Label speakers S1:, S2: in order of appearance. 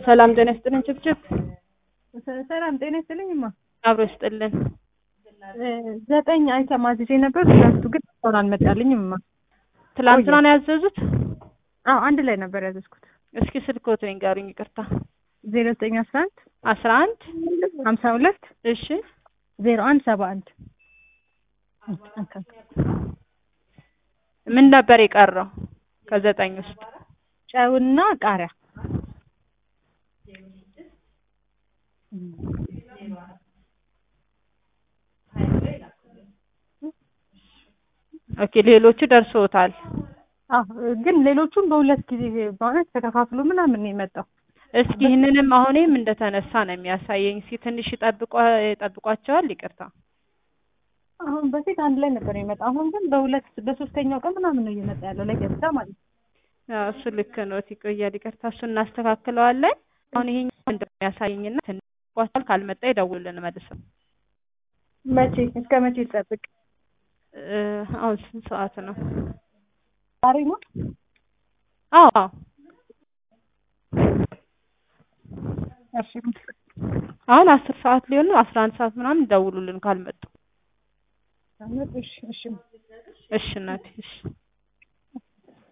S1: ሰላም ጤና ይስጥልን። ችብችብ
S2: ሰላም ጤና ይስጥልኝማ።
S1: አብሮ ይስጥልን።
S2: ዘጠኝ አይተም አዝዤ ነበር። ሁለቱ ግን እስካሁን አልመጣልኝም። ማ
S1: ትላንትና ነው ያዘዙት?
S2: አዎ አንድ ላይ ነበር ያዘዝኩት።
S1: እስኪ ስልክዎት ንገሩኝ። ይቅርታ
S2: ዜሮ ዘጠኝ አስራ አንድ
S1: አስራ አንድ
S2: ሀምሳ ሁለት
S1: እሺ
S2: ዜሮ አንድ ሰባ አንድ
S1: ምን ነበር የቀረው ከዘጠኝ ውስጥ?
S2: ጨውና ቃሪያ
S1: ኦኬ ሌሎቹ ደርሶታል።
S2: አዎ ግን ሌሎቹም በሁለት ጊዜ በእውነት ተከፋፍሎ ምናምን ነው የመጣው።
S1: እስኪ ይህንንም አሁንም እንደተነሳ ነው የሚያሳየኝ። እስኪ ትንሽ ይጠብቋ ይጠብቋቸዋል። ይቅርታ
S2: አሁን በፊት አንድ ላይ ነበር የመጣው። አሁን ግን በሁለት በሶስተኛው ቀን ምናምን ነው እየመጣ ያለው ለገብታ ማለት ነው።
S1: አዎ እሱ ልክ ነው። ይቆያል። ይቅርታ እሱ እናስተካክለዋለን። አሁን ይሄኛው እንደሚያሳየኝና ትንሽ ይጠብቋቸዋል። ካልመጣ ይደውሉልን መልሰው።
S2: መቼ እስከ መቼ ይጠብቅ?
S1: አሁን ስንት ሰዓት ነው?
S2: ዛሬ ነው።
S1: አዎ አዎ
S2: እሺ
S1: አሁን አስር ሰዓት ሊሆን ነው። አስራ አንድ ሰዓት ምናምን ደውሉልን ካልመጡ።
S2: እሺ እሺ
S1: እሺ እናቴ እሺ